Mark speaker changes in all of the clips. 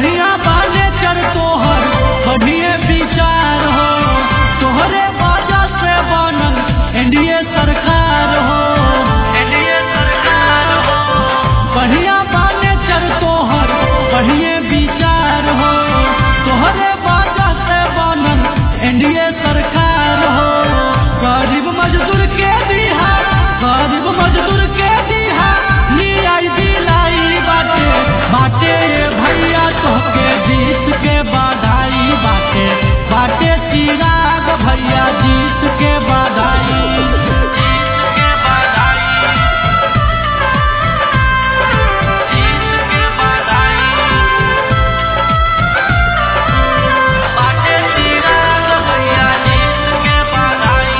Speaker 1: बढ़िया बाने चर तोहर बढ़िए विचार हो तोहरे वजह से बनल एनडीए सरकार हो एनडीए सरकार हो बढ़िया बाने चर तोहर बढ़िए विचार हो तोहरे वजह से बनल एनडीए सरकार हो गरीब मजदूर के दिहा गरीब मजदूर के दिहा लियाई दिलाई बाटे बाटे भैया तोहके जीत के बधाई बाटे बाटे चिराग भैया जीत के बधाई जीत के बधाई जीत के बधाई बाटे चिराग भैया जीत के बधाई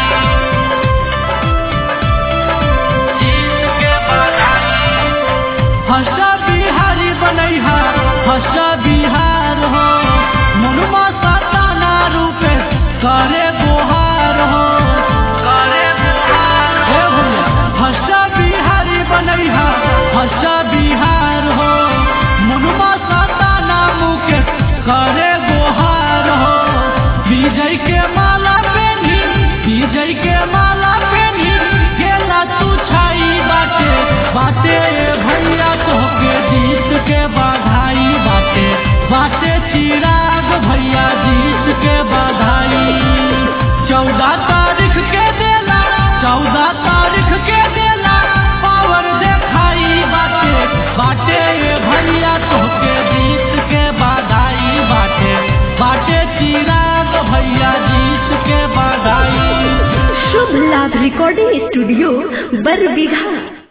Speaker 1: जीत के बधाई हर्षा बिहारी बनैहा हर्षा बिहार हो मनुमा सताना रूपे करे गोहार हो करे गोहार हे भैया हर्षा बिहारी बनैहा हर्षा बिहार हो मनुमा सताना मुके करे गोहार हो विजय के माला पेनी विजय के माला पेनी गेला तू छाई बाटे बाटे भैया तोहके जीत के बधाई बाटे बाटे चिराग भैया जीत के बधाई चौदह तारीख के देला चौदह तारीख के देला पावर देखाई बाटे बाटे भैया तोहके जीत के बधाई बाटे बाटे चिराग भैया जीत के बधाई
Speaker 2: शुभ लाभ रिकॉर्डिंग स्टूडियो बरबीघा